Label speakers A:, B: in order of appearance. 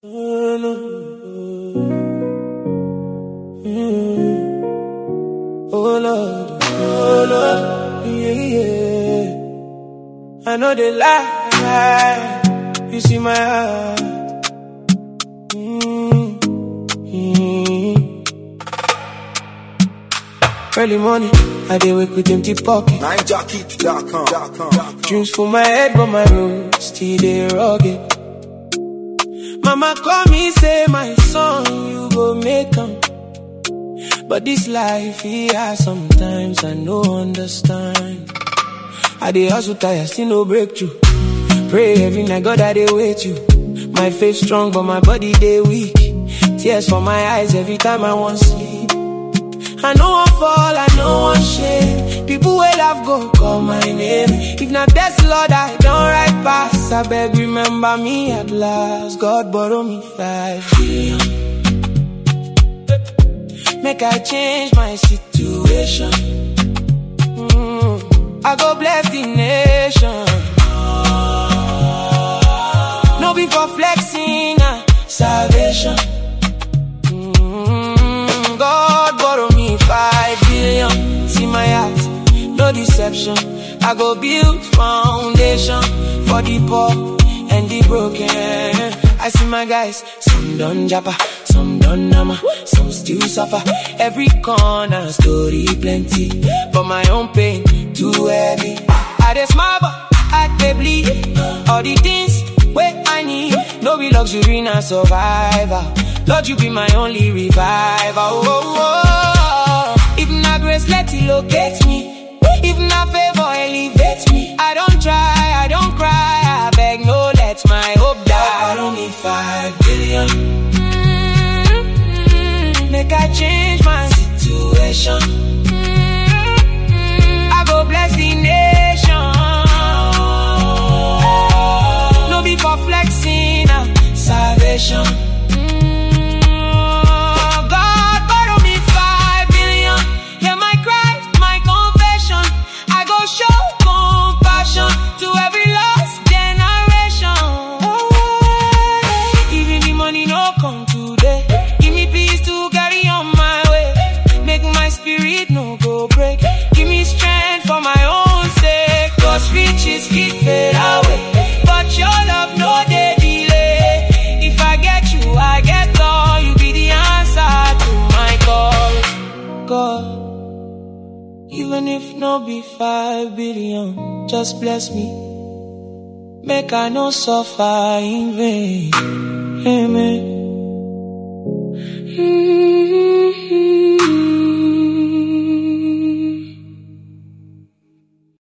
A: Oh Lord, oh Lord, yeah, yeah. I know they lie, you see my heart. Mm, mm. Early morning, I dey wake with empty pocket.
B: NineJockey.com.
A: Dreams for my head, but my road still dey rugged. Mama call me, say my son, you go make 'em. But this life, yeah, sometimes I no understand. I dey hustle tire, still no breakthrough. Pray every night, God, I dey wait you. My faith strong, but my body dey weak. Tears for my eyes every time I want sleep. I know I fall, I know I shame. People will have go call my name. If not that's Lord, I don't write pass. I beg remember me at last. God borrow me five billion. Make I change my situation. Mm, I go bless the nation. No be for flexing, ah, salvation. Mm, God borrow me five billion. See my heart, no deception. I go build foundation for the poor and the broken. I see my guys, some done japa, some done nama, some still suffer. Every corner story plenty, but my own pain too heavy. I dey smile, but I dey bleed. All the things where I need, no be luxury, na survivor. Lord, you be my only reviver. Oh, oh, oh. If not grace, let it locate me. If not favor, elevate me. I don't try, I don't cry. I beg, no, let my hope die. I don't need five billion. Mm, Make I change my situation. I go bless the nation. No be for flexing, ah, salvation. Mm, God borrow me five billion. Hear my cry, my confession. I go show compassion to every lost generation. Even the money no come today. Give me peace to carry on my way. Make my spirit no go break. Give me strength for my own sake. Cause riches fit fade away. But your love no dey delay. If I get you, I get all. You be the answer to my call. God. Even if no be five billion, just bless me. Make I no suffer in vain. Amen.